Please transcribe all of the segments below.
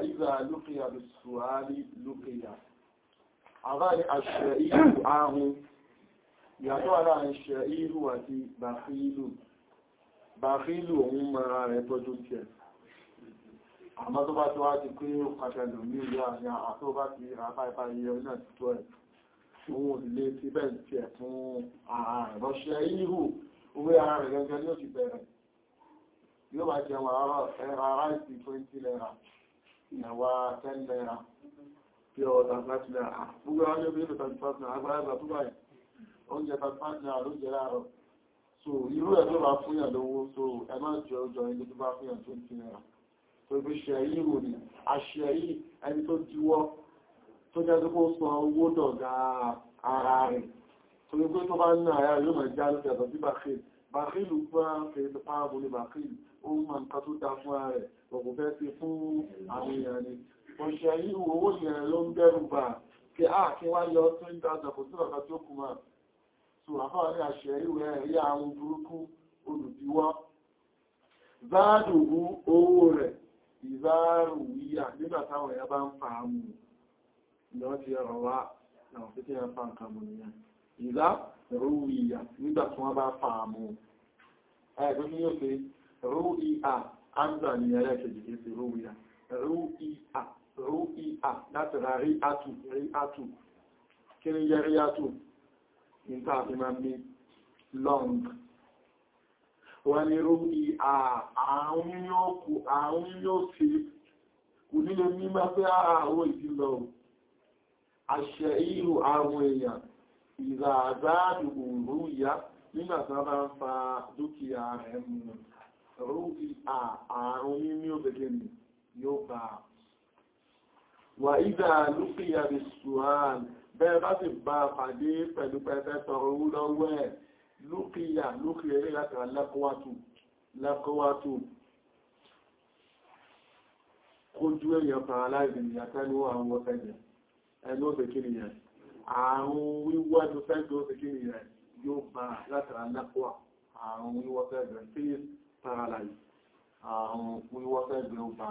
ìzà lókèyà bí sùhálì lókèyà àbáyé àṣẹ ìlú ahun ìyàtọ̀ aláàrin ṣẹ ìlú àti bàfíìlù bàfíìlù òun mara rẹ̀ tọ́jú tẹ̀ àmọ́ tó bá tó wá ti pé ó pàtàkì ní ìlú àti àtọ́ bá ti ràpá ìpá iye náà ti tó ẹ̀ òun ilé ti bẹ́ẹ̀ tí ẹ̀ fún ààrẹ rọ́ṣẹ́ ìlú owó ara rẹ̀ gẹ́gẹ́ ní ó ti bẹ̀rẹ̀ yóò bá jẹun ẹ̀rọ ara ìsì 20 naira ìyàwó 10 naira pí ọ̀dà 30 naira gbogbo ọjọ́ bí ìlú 35 naira agbára tó báyìí oúnjẹ 35 naira ló jẹ láàárọ̀ so irú ẹ̀ tó bá fún yàn lówó so ẹ má jẹ ọjọ́ ilé tó bá fún yàn 20 naira tó bí ṣe yìí rò ní àṣẹ yìí ẹni tó diwọ́ tó jẹ́ tó kó sọ owó dọ̀gá ara rẹ̀ tó ní pé tó bá ń ná àyà yóò máa já lókè àtọ̀ sí bàkìl bàkìlù gbọ́n fèrè tó pààbò ní bàkìl ó máa ń ká tó dá fún ara rẹ̀ ọ̀pọ̀ fẹ́ sí fún àwọn èèyàn ni ọ̀ṣẹ̀ yìí owó yẹn ló ń bẹ̀rù bà kí á kí wá yọ tó ń dá ọ̀pọ̀ sí ọ̀gá tó kù máa so àfáà ní àṣẹ ìwé ẹ̀rí àwọn burúkú olùdíwọ́ záàdùrú owó rẹ̀ ìzáàrù wíyà nígbà táwọn èèyàn bá ń fa àmù ìyọ́ ti ẹ̀rọ wá náà fi kí ẹ fa nǹkan mú nìyẹn ìzá rúwìyà nígbà tí wọ́n bá fa àmù ẹgbẹ́ ní yóò fi rúwìyà áńgbà ní ẹlẹ́kẹ̀jì kìí sí rúwìyà rúwìyà rúwìyà láti ra rí átù rí átù kí ni yẹ rí átù nígbà tí máa ní long wọ́n ni rúwìyà àrùn yóò fi kò nílé mímọ́ pé àwọn ìdílọ àṣẹ ìrù àwọn èèyàn ìrà àzáàdù òòrù ìyá nígbàtí wọ́n bá ń fa dúkìá rẹ̀ mú rú àrùn mímí òbẹ̀gẹ̀ ni yóò bá wà ìdá lúkìá bí ṣùhán bẹ́ẹ̀ bá sì bá pàdé pẹ̀lú pẹ̀fẹ́ tọrọ owó lọ́wọ́ ẹ̀ lúkìá lúkìá rí láti rà lẹ́kọ́wàtù kójú èèyàn paralyze ìyàtẹ́lú àwọn ọ̀fẹ́jẹ̀ ẹnu òbẹ̀kiri yẹn àrùn wíwọ́ ẹnu fẹ́gbẹ̀ òbẹ̀kiri yẹn yóò bá látara lẹ́kọ́wà àrùn wíwọ́ fẹ́gbẹ̀ face paralyze àrùn wíwọ́ fẹ́gbẹ̀ ó bá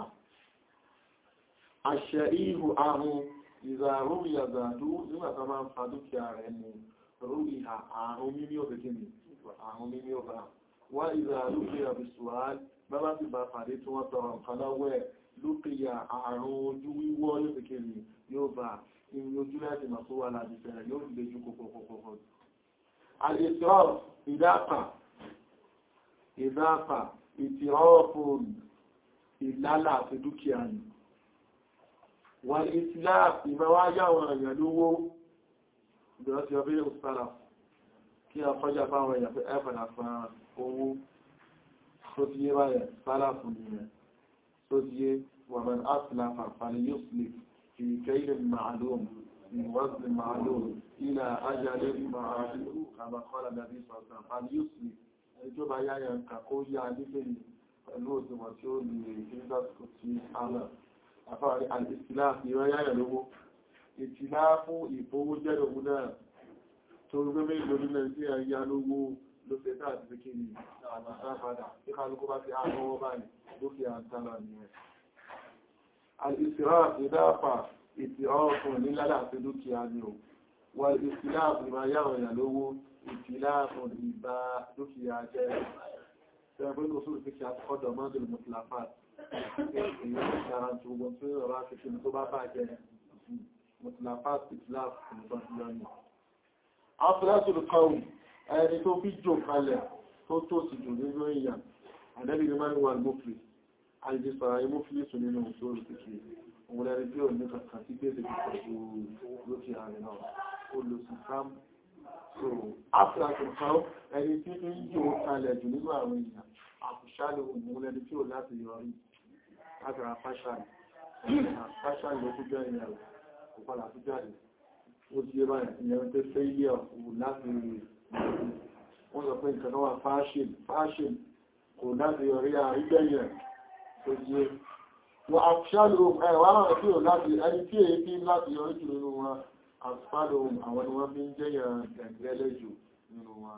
àṣẹ ìhù àrùn ìzàrú ìyàzàdú nígbàtà máa ń fa dúkìá rẹ̀ mú rúrí àrùn mímí òbẹ̀kiri àrùn mímí ó bá wá ìzàrú ìyàbìsùwàl bábá sì bá pàdé tí wọ́n tọrọ nǹkan lọ́wọ́ ẹ̀ lókèyà àrùn ojú wíwọ́ yóò fi kèrè yóò bá ìrìn ojú láti máa tó wà láti bẹ̀rẹ̀ yóò fi lójú kòkòkòkò. Àlèsọ́ ìdápa, ìdápa, ìtìrọ́pùn ìlálà àti dúkìá ni. Wà ìtìlá ìmọ̀wá yáwọn èèyàn lówó ìbẹ̀rẹ̀ ti ọbẹ̀ yóò sára kí a fọ́jà fáwọn èèyàn fẹ́ ẹ̀fẹ̀lá fún owó tó ti yé báyẹ̀ sára fún ìyẹn. تجي ومن أسلف فليسلف في كيل معلوم من وزن معلوم إلى أجل معلوم كما قال النبي صلى الله عليه وسلم فليسلف ìjọba yáyà nǹkan kó yá nílé ní pẹ̀lú òsìmọ̀ tí ó lè ìgbésàsìkò tí àmà àfáàrí àìsìlá ìrọ yáyà lówó ìtìlá fún ìfowó jẹ́ òun náà tó gbé mélòó nílẹ̀ sí ẹ̀yà lówó ló fẹ́ tàà ti fi kí ni àmàṣá padà tí kálukú bá ti àmọ́wọ́ báyìí lókè àtàlà ní ẹ̀. Àìsìrá ìdáfà ìtì ọkùn ní lálà àti dúkìá ni ò. Wà ìsìlá ìbá yàwó ìyà lówó ìtìlá fún ìbá dúkìá jẹ́ ẹgbẹ́ kò sórí fi kí a kọ́dọ̀ mọ́dún mùsùlùmí. Èyí ó ṣàrà tó gbọ́n tó rọrọ̀ àti kí tó bá bàjẹ́ mùsùlùmí ìtìlá fún ìbá dúkìá Afẹ́lẹ́sùn kọ́wù ẹni tó fi jò kalẹ̀ tó tó sì jù nínú èèyàn àdẹ́bì ní máa ń wà mọ́fìlì àìjísọ̀rọ̀ ayé mọ́fìlì sùn nínú òṣòrò kìkì òun lẹ́rí bí òní kankan tí gbèsè ti pẹ̀lú lókè ààrẹ náà ó lò sí sam so after kan ẹni tí ń jò kalẹ̀ jù nínú àwọn èèyàn àkùsálò òun lẹ́ni tí ò láti yọrí látara fáṣàlì fáṣàlì ló kú jẹ́ ìyàwó kò padà tó jáde ó ti yé báyìí ìyẹn tó fẹ́ yẹ òun láti wọ́n sọ pé nǹkan náà wà fáṣìn kò láti yọrí àrígbẹ̀yẹ̀ tó yé wọ́n àṣálò ẹ̀wà náà tí ò láti ẹni tí èyí tí láti yọrí jù nínú wọn àṣálò àwọn ni wọ́n fi ń jẹ́yà ẹ̀gbẹ́lẹ̀ jù nínú wọn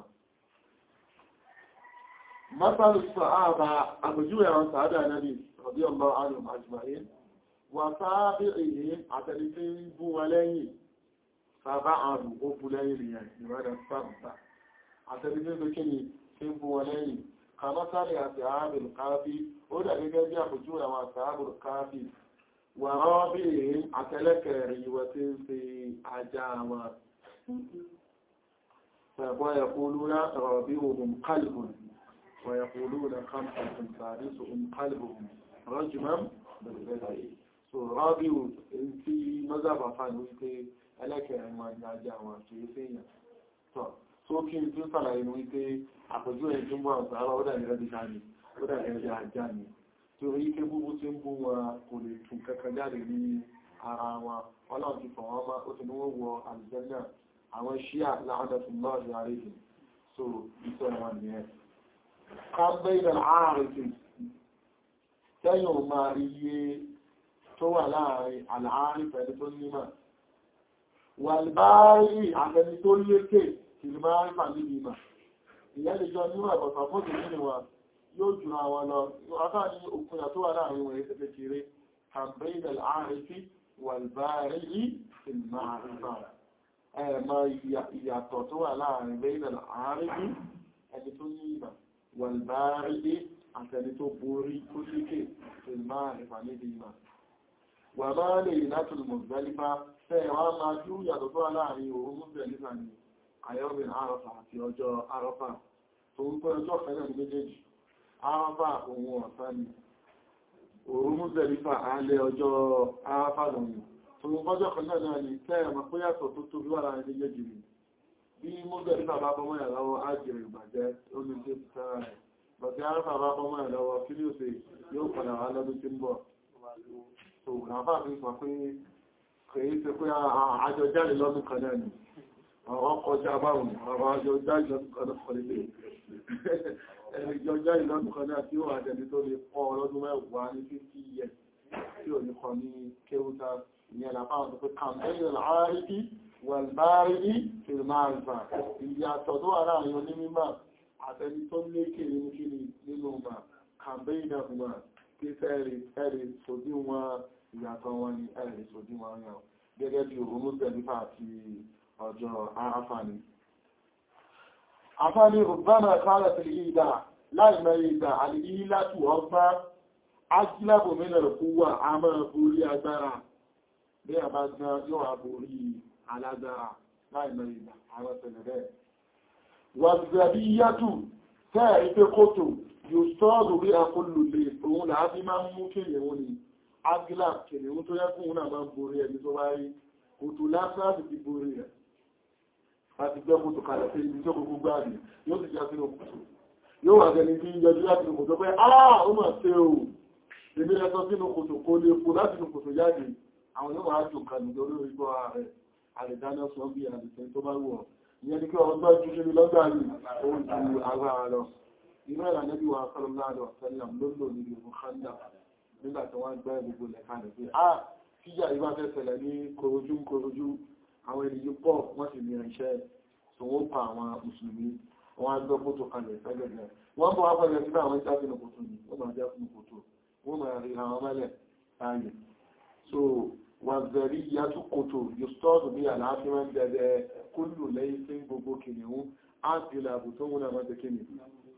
mọ́sálù sọ ààbà àpèjúwẹ̀ àwọn sàádà náà ọdí ọmọ àrùn àjùmáyé wà sáábì èyí àtẹni tí ń bú wọn lẹ́yìn sábà àrùn ó bú lẹ́yìn nìyẹn ìrọ̀lẹ́ sábà àtẹni tí ń bú kíni tí ń bú wọn lẹ́yìn kàmọ́sálì àti ààbìl káfí ó dà gẹ́gẹ́ bí àpòjú àwọn àtàbùl káfí wà rọ́bì èyí àtẹlẹ́kẹ̀rẹ̀ ìwọ̀ tí ń fi ajá wọn ويقولون رابعهم قلب ويقولون خمسة سادسهم قلبهم رجما بالغير so rábíù tí mọ́sàbà fàánù wípé ẹlẹ́kẹ̀ẹ́rin wọn ni ajá wọn kìí fèèyàn tọ́ tó kí n tún sàlàyé wípé àpòjú ẹ̀ tó ń bọ́ àtàrà ó dà gẹ́gẹ́ bí káàní ó dà gẹ́gẹ́ bí ajá ni tó rí ike búbú tí ń bú wọn kò lè tún kankan jáde ní ara wọn ọlọ́run ti fọ̀ wọ́n má ó ti ní wọ́n wọ àlùjànnà àwọn ṣíà láàdàtúnlọ́ọ̀dì àríkì so ìtọ́ wọn ni ẹ kábẹ́ ìdàn ààrẹ̀kì tẹ́yìn ò máa iye tó wà láàrin àlàárín pẹ̀lú tó nímọ̀ wàlbáárì àtẹni tó lékè ìlúmárí pàdébì mà ìyẹ́ lè jọ níwọ̀ ẹ̀bọ̀sà fún ìdílé wa yóò jù àwọn lọ ọ̀tá ní òkúnyà tó wà láàrin wọn èsẹ̀ kékeré kábẹ́ ìdàn ààrẹ̀kì wàlbáárì ìlúmárí pàdébì ẹ̀mọ ìyàtọ̀ tó wà láàrin bẹ́ẹ̀nà àárín ẹni tó ní ìmọ̀ wàlbárídé àtẹni tó borí tó síkè ìlmá ìfàníbi ìmọ̀ wà máa lè látò mọ̀gbẹ́lífà tẹ́ wá máa jú yàtọ̀ tó wà láàrin òun mọ̀gbẹ́lífà ni ayọ́bìn àrọ́fà àti ọjọ́ àrọ́fà tó ń pẹ́ ọjọ́ fẹ́lẹ̀ ní méjèèjì àrọ́fà òun ọ̀sán ni òun mọ̀gbẹ́lífà alẹ́ ọjọ́ àrọ́fà lọ́nà Olùkọ́jọ́ kan náà ni kẹ́ẹ̀mọ̀ pé yàtọ̀ tó tóbi wà láàrin ilé jìrì. Bí mọ́gbẹ̀ ní bàbá bọ́mọ́ ẹ̀ lọ́wọ́ ájìrì ìbàjẹ́ olùgbé sára rẹ̀. Bọ̀tí ara bàbá bọ́mọ́ ẹ̀ lọ́wọ́ kí ní òsè yóò padà wá lọ́dún tí ń bọ̀. So, nàbà mi sọ pé kèé ṣe pé àjọ jáde lọ́dún kan náà ni. Àwọn kọjá báwọn, àwọn àjọ jáde lọ́dún kan náà kọ́ nílé. Ẹni jọ jáde lọ́dún kan náà tí ó wà jẹ́ni tó lè pọ̀ ọlọ́dún mẹ́wàá ní 50 years tí ò ní kọ ní kéwúta ìyẹn làbáwọn tó pé kàmpẹ́yìn àárídí wàlbárídí fìrmáàlbà ìyàtọ̀ tó wà láàrin onímọ̀ àtẹni tó lékè nínú kíni nínú mà kàmpẹ́yìn àfúnmà kí fẹ́ẹ̀rì ẹ̀rì sòdí wọn ìyàtọ̀ wọn ni ẹ̀rì sòdí wọn yàn gẹ́gẹ́ bí òun mùsẹ̀lífà àti ọjọ́ aráfàní afáni rùbánà kálẹ̀ tìlì ìdá láì mẹ́rin ìdá àlìyílátù ọgbá ajílábò mílẹ̀ kú wà á máa borí agbára bí a bá gbá yóò àborí alágbára láìmọ̀ ìgbà àwọn tẹ̀lẹ̀ rẹ̀. wàzàbí yàtù tẹ́ẹ̀ ipé kòtò yóò sọ́ọ̀dù bí akọlù lè òun láàbí máa ń mú kèrèwọ́n ni agila kèrèwọ́n tó yẹ́kùn náà máa ń borí ẹni tó bá rí kòtò lásán ti borí rẹ̀ láti gbẹ́ kòtò kalẹ̀ sí ibi tó gbogbo gbáàdì yóò sì já sínú kòtò yóò wà gẹni tí ń yọjú láti inú kòtò pé ah ó mà ṣe o èmi lẹ́sọ sínú kòtò kó lè kó láti inú kòtò jáde àwọn yóò wá jù kan nígbà olórí gbọ́ ààrẹ àrẹ̀dáná sọ bí àdìsẹ́ tó bá wọ̀ ìyẹn ni kí ọgbọ́ jù ṣe lọ́gbà rí ohun ju agbára lọ inú ẹ̀rà nẹ́bí wa sọ́lọ́lá àdìsẹ́lẹ̀m ló lò ní ìlú kanda nígbà tí wọ́n gbẹ́ gbogbo lẹ́ka rẹ̀ pé ah kíjà ìbá fẹ́ ṣẹlẹ̀ ní korojú korojú àwọn ènìyàn pọ̀ wọ́n sì ní irinṣẹ́ tó wọ́n pa àwọn mùsùlùmí wọ́n á gbọ́ kótó kalẹ̀ sẹ́gẹ̀gẹ̀ wọ́n bọ̀ wá pẹ̀lẹ̀ síbẹ̀ àwọn ìjà sínú kòtò ní wọ́n máa jẹ́ fún kòtò wọ́n máa rí àwọn mẹ́lẹ̀ láàyè so wàzẹ̀rí yàtú kòtò yóò stọ́ọ̀dù bí àlàáfíà gẹ̀gẹ̀ kúlù lẹ́yìn sí gbogbo kìnìún áti ìlàbù tó múnà mọ́tẹ̀ kìnì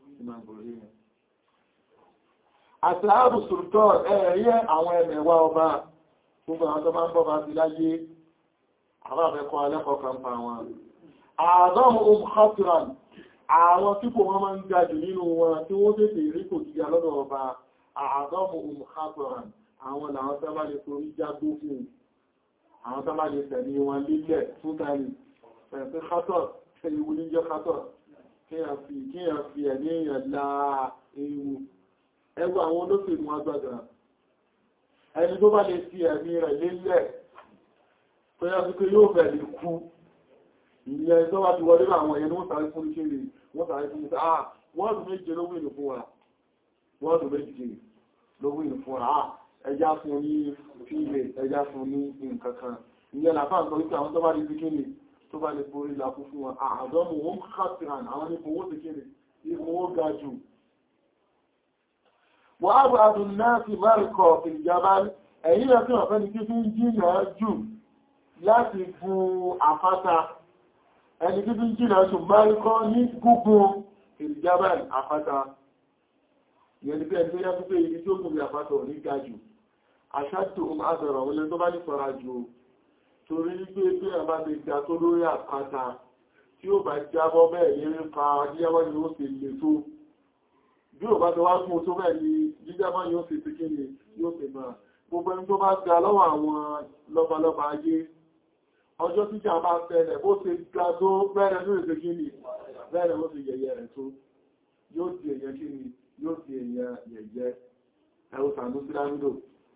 àti ààbù sùrùtọ́ ẹ̀ẹ̀yẹ àwọn ẹ̀mẹ̀wà ọba gbogbo àwọn tó máa ń bọ́ bá ti láyé àwọn àfẹ́kọ́ alẹ́kọ̀ọ́ kan pa wọn àádọ́mù ohun khatiran àwọn tí kò wọ́n máa ń ga jù nínú wọn tí wọ́n tètè rí kò sí alọ́dọ̀ ọba àádọ́mù ohun khatiran àwọn làwọn sábà lè torí jágbó fún àwọn sábà lè tẹ̀lé wọn lílẹ̀ fún tàrí ẹ̀fẹ́ kátọ̀ ewu ní jẹ́ kátọ̀ kíyàn fi ẹ̀mí èèyàn láà ewu ẹgbẹ́ àwọn olóṣèlú agbádà ẹni tó bá lè fi ẹ̀mí rẹ̀ lílẹ̀ tó yá sí pé yóò fẹ̀ lè kú ìyẹn tó bá ti wọlé àwọn ẹ̀yẹn wọ́n sáré fún kéré wọ́n sáré fún ìta ah wọ́ọ̀dù méje ló wílù fún wa wọ́ọ̀dù méje ló wílù fún wa ẹjá fún ní fílẹ̀ ẹjá fún ní nǹkankan ìyẹn làfáà sọ wípé àwọn tó bá lè fi kéde tó bá lè borí lápú fún wọn àádọ́mù wọn kàtìràn àwọn ní owó ti kéde ipò owó ga jù wọ́n á bá dùn náà fi márùkọ̀ ìjọba ẹ̀yìn rẹ̀ tí wọ́n fẹ́ ni kí fi ń jìnà jù láti gun àpáta ẹni kí fi ń jìnà jù márùkọ́ ní gúgun ìjábà àpáta ìyẹn ni pé ẹni tó yá pípé ibi tí ó gùn bí àpáta ò ní ga jù àṣàtò àbẹ̀rọ̀ wọlé tó bá ní sọ́ra jù torí pé bí ẹ̀ bá ti ga tó lórí àpáta tí ó bá jábọ́ bẹ́ẹ̀ ní ń fa yíyáwọ́ ni ó sì lè tó bí ò bá ti wá gún tó bẹ́ẹ̀ ni jíjábọ́ yóò sì ti kí ni yóò sì máa gbogbo ẹni tó bá ga lọ́wọ́ àwọn lọ́balọ́ba ayé ọjọ́ tíjà bá fẹ́lẹ̀ bó ṣe ga tó bẹ́ẹ̀rẹ̀ ní èdè kí ni bẹ́ẹ̀rẹ̀ ó ti yẹ̀yẹ́ rẹ̀ tó yóò di èyẹ kí ni yóò di èyẹ yẹ̀yẹ́ ẹwọ sàánú sí láńdò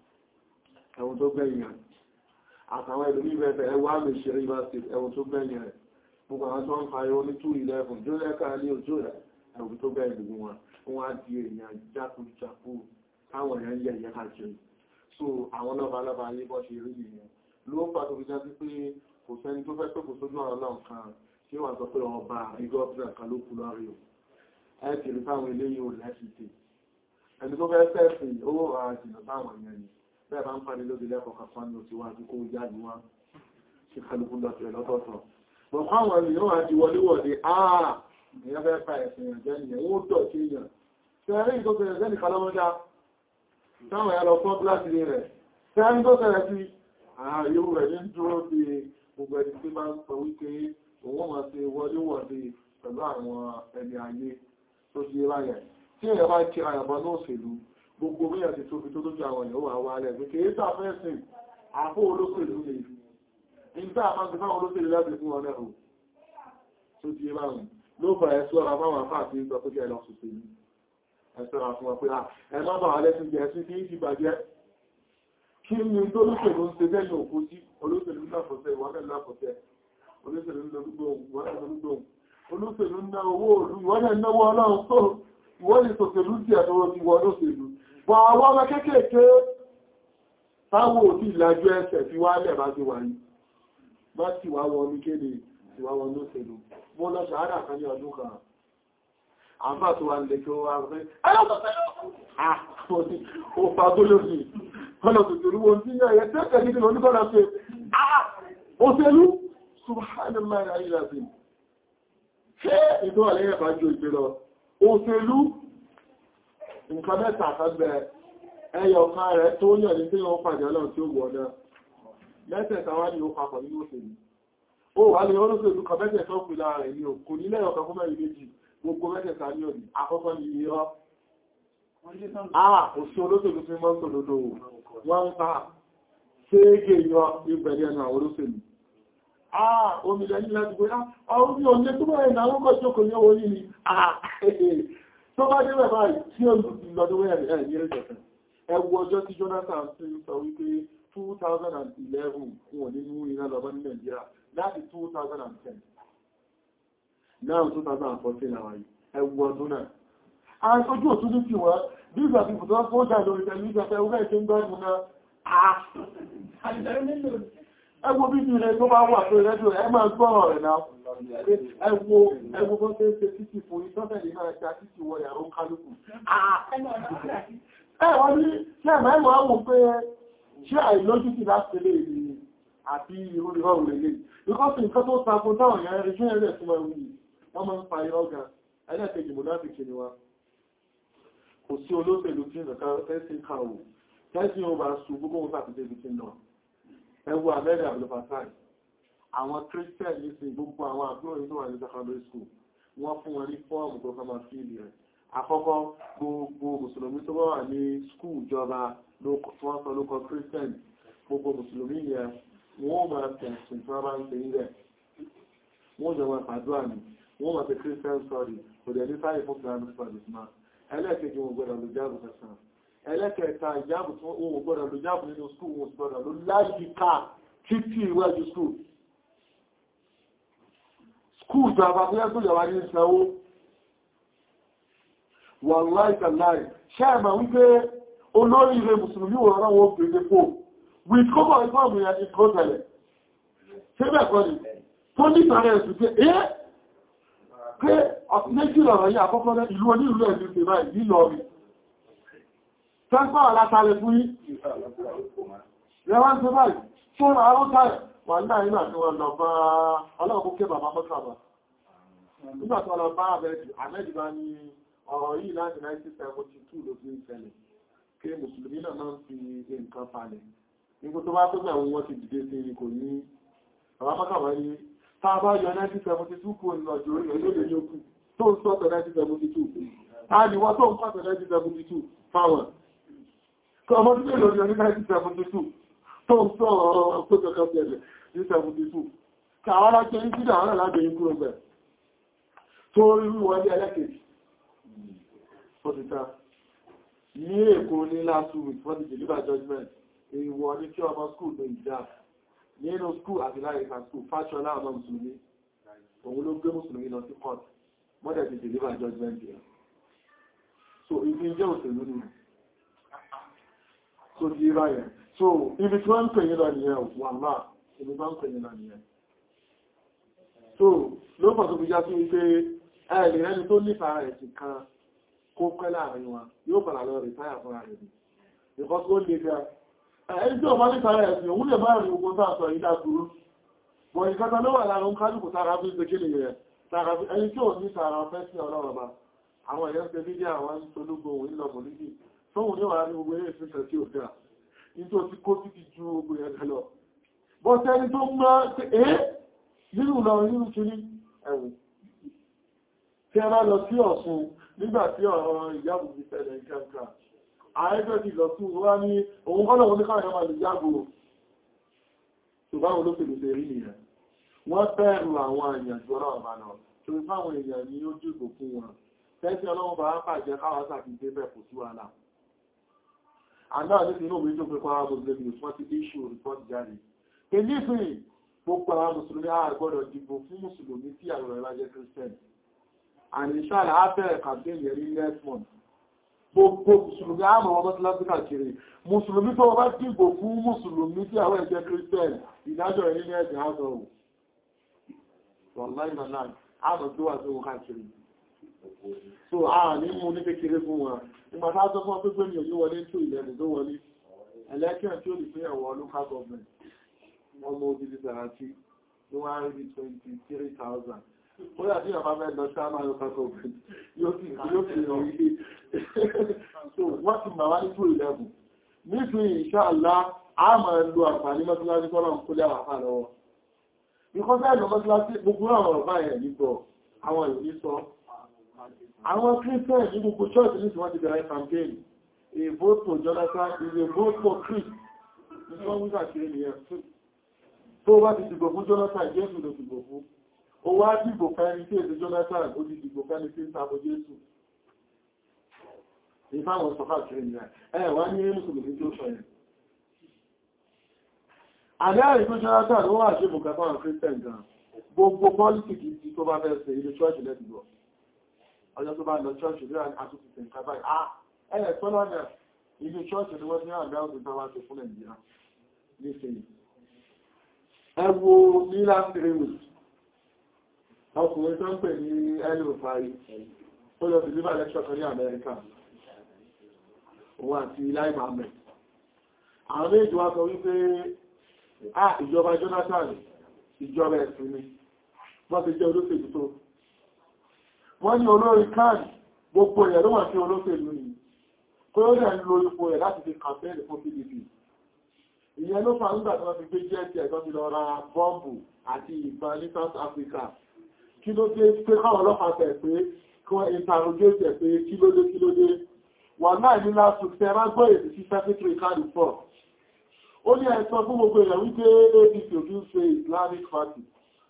ẹwọ tó gbẹ̀yìn àtàwọn ẹlòmí bẹ̀rẹ̀ ẹwọ àmì ìṣẹ́rí ẹwọ tó gbẹ̀yìn rẹ̀ gbogbo àwọn tó ń pariwo ní 211 jó lẹ́ka ní òjò rẹ̀ ẹwọ tó gbẹ̀yìn gbogbo wọn wọ́n á di èyàn jákujàku táwọn èèyàn yẹ̀yẹ́ káàkiri so àwọn lọ́balọ́ba ayé bọ́ ṣe rí nìyẹn ló ń pàtó fi já sí pé kò sẹ́ni tó fẹ́ pé kò sójú ọ̀rọ̀ náà kan tí wà sọ pé ọba ìgọ́bìnà kan ló kú lórí o ẹ ti rí fáwọn eléyìí ò lẹ́sìtì ẹni tó fẹ́ fẹ́ẹ̀sì owó àjìnà fáwọn èèyàn ni bẹ́ẹ̀ bá ń parí lóde lẹ́kọ̀ọ́ kan fún ní wá sí kó jáde wá sí kálukú lọ́tọ̀ lọ́tọ̀ọ̀tọ̀ bọ̀ fáwọn ènìyàn wà ti wọlé wọ̀dé àà èèyàn fẹ́ fa ẹ̀sìn èèyàn jẹ́ nìyẹn ó dọ̀ sí èèyàn tẹ́rí ìtọ́sẹ̀rẹ̀ sẹ́nì kalọ́mọdá táwọn ẹ̀lọ fún gíláàsì rẹ̀ tẹ́rí tó sẹ̀rẹ̀ sí ààyò rẹ̀ ní dúró bí gbogbo ẹni tí bá ń sọ wípé òun máa ṣe wọléwọ̀dé pẹ̀lú àwọn ẹni ayé tó ṣe ráyẹ̀ tí èèyàn bá kí àyàbọ̀ náà òṣèlú gbogbo bí ẹ̀sìn tó fi tó lójú àwọn èèyàn wà wà lẹ̀ pé kìí sàfẹ́sìn àpò olóṣèlú lè fi ìgbà máa ń gbé fáwọn olóṣèlú láti fún wọn lẹ́rù tó ti ráhùn ló fà ẹ̀sọ́ ọ̀rọ̀ fáwọn afá àti ìgbà tó kẹ́ lọ sòṣèlú ẹ̀sọ́ àfún wọn pé ẹ má bà wà lẹ́sìn jẹ́ sí kí í ti bàjẹ́ kí ni tó lóṣèlú ń ṣe bẹ́ẹ̀ òkú sí olóṣèlú láfọ̀tẹ́ ìwọ́nẹ̀ láfọ̀tẹ́ olóṣèlú lọ́dúgbòhùn olóṣèlú ń ná owó òlú ìwọ́nẹ̀ náwó ọlọ́run tó ìwọ́n lè tòṣèlú sí ẹ̀tọ́wọ́ ti wọ́n lóṣèlú bọ̀ àwọn ọmọ kéékèèké táwọn òtí ìlàjú ẹsẹ̀ fi wá lẹ̀ bá ti wà ní bá ti wá wọn ní kéde ti wá wọn lóṣèlú mo lọ ṣàádà kan ní ọdún kan àbá tó wà nílé kí ó wá rẹ̀ òṣèlú subhanallah ayílàfin ṣé ètò àlẹ́yẹ̀ bá jò ìgbèrọ òṣèlú nǹkan mẹ́ta àkágbẹ̀ ẹyọ kan rẹ̀ tó yàn ní tí wọ́n pàdé ọlọ́run tí ó wọ̀ náà mẹ́tẹ̀ẹ̀ta wá ní ó papọ̀ nínú òṣèlú ó wà ní olóṣèlú kan mẹ́tẹ̀ẹ̀ta ó pìlà rẹ̀ ní òkú nílẹ̀ ọ̀kan fún mẹ́rin méjì gbogbo mẹ́tẹ̀ẹ̀ta ní òní àkọ́kọ́ ní iye ọ́ ah òṣì olóṣèlú fi mọ́ sòdodo wọ́n ń pa ṣéégé yọ ìbẹ̀rẹ̀ ẹnu àwọn olóṣèlú ah omi lẹ́yìn láti gbé ah orí oúnjẹ tó bẹ̀rẹ̀ ìnáwó kọ́ jókòó ní owó yìí ni ah tó bá dé bẹ̀rẹ̀ báyìí tí ó lọ́dún wẹ́rẹ̀ ẹ̀ ní ẹ̀jẹ̀fẹ́ ẹwọ ọjọ́ tí Jonathan sí sọ wípé 2011 wọn ní mú iná lọ́bọ́ ní Nàìjíríà láti 2010 now 2014 àwọn yìí ẹwọ ọdún náà àìsójú òtún ní kí wọ́n bí ìgbà tí bùtọ́ fún ọjà lórí tẹ̀lifíṣẹ́ fẹ́ ọgbẹ́ ìṣẹ́ ń gbọ́nù náà ẹwọ bí i rẹ̀ tó bá wà tó rẹ́díò ẹ máa gbọ́rọ̀ rẹ̀ náà ẹwọ ẹwọ bọ́ tẹ́ ṣe títì fún ìtọ́tẹ̀lẹ̀ máa ṣe títì wọ yàrá kálùkù ẹwọ́n ní ṣe mẹ́wàá wò pé ṣe àìlójútì láti lè rí àti ìrúrírọ̀ rẹ̀ lè because nǹkan tó takun táwọn èèyàn rí ṣe ẹ̀rẹ́ tí wọ́n rí wọ́n máa ń pa irọ́ gan ẹlẹ́kẹ̀ẹ́jì mọ̀láfíkì ni wá kò sí olóṣèlú tí nǹkan tẹ́sí kàwò tẹ́sí ó bá ṣù gbogbo wọn tàbí débi tí náà ẹwọ abẹ́rẹ́ àbúlọ́pàá àwọn christian ní sí gbogbo àwọn àbúrò tó wà ní secondary school wọ́n fún wọn ní fọ́ọ̀mù tó kọ́ máa fíìlì rẹ̀ àkọ́kọ́ gbogbo mùsùlùmí tó bá wà ní skúù ìjọba wọ́n sọ lókọ christian gbogbo mùsùlùmí yẹn wọ́n máa tẹ̀sùn tí wọ́n bá ń ṣe ilẹ̀ wọ́n jọ wọn pàdúrà ní wọ́n máa tẹ christian story kò dẹ̀ ní sáyé fún islamic studies máa ẹlẹ́ẹ̀kejì wọn gbọ́dọ̀ ló jáàbù kẹsàn ẹlẹ́kẹta ìjáàbù tí wọ́n gbọ́dọ̀ ló jáàbù nínú skúù wọn gbọ́dọ̀ ló láyìíká títí iwájú skúù skúù ìjọba fún ẹgbẹ́ ìjọba ní ìsanwó wàláì tàláì ṣẹ́ẹ̀mà wípé olórí ilẹ̀ mùsùlùmí wọ̀n rán wọn gbèrè pò with kọ́bọ̀ ìfọ́ọ̀mù yẹn ti kọ́ tẹ̀lẹ̀ ṣébẹ̀ kọ́ ni tó ní ìtàrẹ ẹ̀sùn pé ẹ́ pé méjì lọ̀rọ̀ yìí àkọ́kọ́ rẹ̀ ìlú onílù ẹ̀lú ṣe báyìí nílọrin tẹ́gbọ́n alátàlẹ̀ fún yí rẹwọ́n tó báyìí tó rà á tààrẹ̀ wà ní àìyàn àti wọn lọ bá ọlọ́ọ̀kú ké bàbá mọ́kàbà nígbà tó lọ bá àmẹ́dì bá ní ọ̀rọ̀ yìí láti 1972 ló fi ń ṣẹlẹ̀ kí mùsùlùmí náà máa ń fi nǹkan falẹ̀ nígbà tó bá tó gbà wọn ti dìde sí ni kò ní bàbá mọ́kàbà ní tá a bá yọ 1972 kò ní ọjọ́ orí olóòlè ní okùn tó ń sọ́tọ̀ 1972 a ní wọ́n tó ń pàtọ̀ 1972 fáwọn ọmọ tí lè lórí ọdún 1972 tó ń sọ ọ̀rọ̀ pẹ́kọ̀ọ́kọ́ bẹ̀rẹ̀ ní 72 kàwàrá jẹ́ ní sídà àwọn aláàbẹ̀ yìí kúrò bẹ̀ tó rí wọlé ẹlẹ́kẹ̀ẹ́jì fọ́títà ní èkó ní last week for the deliver judgment èèwọ̀ ní kí ọmọ school lè jà nínú school àti láìka school fásọlá ọmọ mùsùlùmí òun ló gbé mùsùlùmí lọ sí court mọ́dẹ̀ ti deliver judgment yẹn so ibi jẹ́ òṣèlú nìyẹn tó di ráyẹ̀. So, ibi tí wọ́n ń pè yí lọ nìyẹn wà máa, ibi tí wọ́n ń pè yí lọ nìyẹn. So, ló pọ̀ tó fi já sí wípé ẹ̀lì ẹni tó nípa rẹ̀ ti kan kó pẹ́ láàrin wọn, yóò padà lọ rí táyà fún ààrẹ. Because ó lè ga. Ẹni tí ó máa nípa rẹ̀ sí, òun lè máa rí ogun tó àtọ̀ ìdá burú. Bọ̀ ìkẹta ló wà láàrin kálùkù tára fi ń ṣe kíni rẹ̀. Ẹni tí ò ní tààrà fẹ́ sí ọlọ́rọ̀ bá. Àwọn èèyàn ṣe fídíò àwọn ológun òun lọ mọ̀ níbi tóhun ní wà ní gbogbo eré ìfẹ́sẹ̀ tí ó dá ní tó ti kó títí ju ogun ẹ̀rẹ́ lọ bọ́ tẹ́ni tó mọ́ ẹ́ nínú lọ nínú tí ní ẹ̀wù tí a bá lọ sí Ọ̀ṣun nígbà tí ọ̀rọ̀ ìyàbò ti tẹ̀lẹ̀ ìkẹ́kẹ́ ààrẹ́fẹ́ ti lọ sí wá ní òun kọ́lọ̀ wọn ní káwọn ẹ̀mà lè yàgò ṣùgbọ́n olóṣèlú ṣe rí nìyẹn wọ́n bẹ̀rù àwọn èèyàn jù ọ̀rọ̀ ọ̀bà náà tó fáwọn èèyàn ní ó dìbò fún wọn tẹ́sí ọlọ́run bá pàjẹ́ káwàá sàkíndé bẹ̀ kò sí wàhálà àná ní inú mi tó pé kọ́ àwọn mùsùlùmí wọ́n ti issue report jáde pẹ̀lú ìfìn gbogbo àwọn mùsùlùmí a gbọ́dọ̀ dìbò fún mùsùlùmí tí àwọn ẹ̀rọ jẹ́ christian and inshallah after campaign yẹn ní next month gbogbo mùsùlùmí àmọ́ ọmọ tí lásìkò kiri mùsùlùmí tó bá dìbò fún mùsùlùmí tí àwọn ẹ̀jẹ̀ christian ìdájọ́ ẹ̀rí ní ẹ̀jẹ̀ àzọ̀ ò wọ̀láì náà àmọ́ tó wà tó wọ́n káàkiri so a ní mú ní kékeré fún wọn nígbà tá sọ fún ọpẹ́gbẹ́ mi ò ní wọlé tó ìlẹ́nu tó wọlé ẹlẹ́kẹ́ tí ó lè fún ẹ̀wọ̀ local government ọmọ òbílì sàrántí ní wọ́n á rí 23,000 ó yà tí ọba mẹ́lọ sáàmà local government yóò sì rọ̀ ilé so wọ́n ti mà wá ní tó ìlẹ́bù nítorí ìṣàlá a máa lo àǹfààní mọ́tíláṣí kọ́lọ̀ kó lẹ́ àwàfà lọ́wọ́ because ẹ̀lọ mọ́tíláṣí gbogbo àwọn ọ̀rọ̀ báyẹ̀ nígbọ̀ àwọn ìròyìn sọ àwọn christian ní gbogbo church ní wọ́n ti bẹ̀rẹ̀ campaign a vote for Jonathan is a vote for Christ ní wọ́n wíkà kiri nìyẹn tó bá ti dìbò fún Jonathan Jésù ló dìbò fún ó wá dìbò fẹ́ni tí èdè Jonathan ó ti dìbò fẹ́ni tí ń sàbò Jésù ìfáwọn sọfà kiri nìyẹn ẹ wá ní mùsùlùmí tó sọ yẹn àdáyà ìgbó Jonathan ó wà ṣe bùkátà àwọn christian gan gbogbo politics tó bá fẹ́ ṣe ilé church lẹ́dìbò ọjọ́ tó bá lọ ṣọ́ọ̀ṣì rí àtúntò nǹkan báyìí ah ẹ̀yẹ̀ tó lọ́nà ilé ṣọ́ọ̀ṣì ni wọ́n ní àgbà òdò tó wá ṣe fún nàìjíríà nísìnyí ẹ wo ní last three weeks ọkùnrin tó ń pè ní ẹlò fàáyí ó lọ sí liver lecture kan ní amẹ́ríkà òun àti Lai Mohammed àwọn méjì wá sọ wípé ah ìjọba Jonathan ìjọba ẹ̀sìn ni wọ́n ti jẹ́ olóṣèlú tó wọ́n ní olórí káàdì gbogbo ẹ̀ ló wà sí olóṣèlú ni kó ó dẹ̀ ń lo ipò ẹ̀ láti fi kàmpẹ́ẹ̀lì fún PDP ìyẹn ló fà nígbà tí wọ́n fi gbé jẹ́ẹ̀tì ẹ̀tọ́ ti lọ ra bọ́ǹbù àti ìbọn ní South Africa kí ló dé pé káwọn ọlọ́pàá tẹ̀ pé kí wọ́n interrogate ẹ̀ pé kí ló dé kí ló dé wà náà ní last week tẹ́ bá gbọ́ èdè sí secretary káàdì pọ̀ ó ní ẹ̀sọ́ fún gbogbo èèyàn wípé APC ò kí ń ṣe Islamic party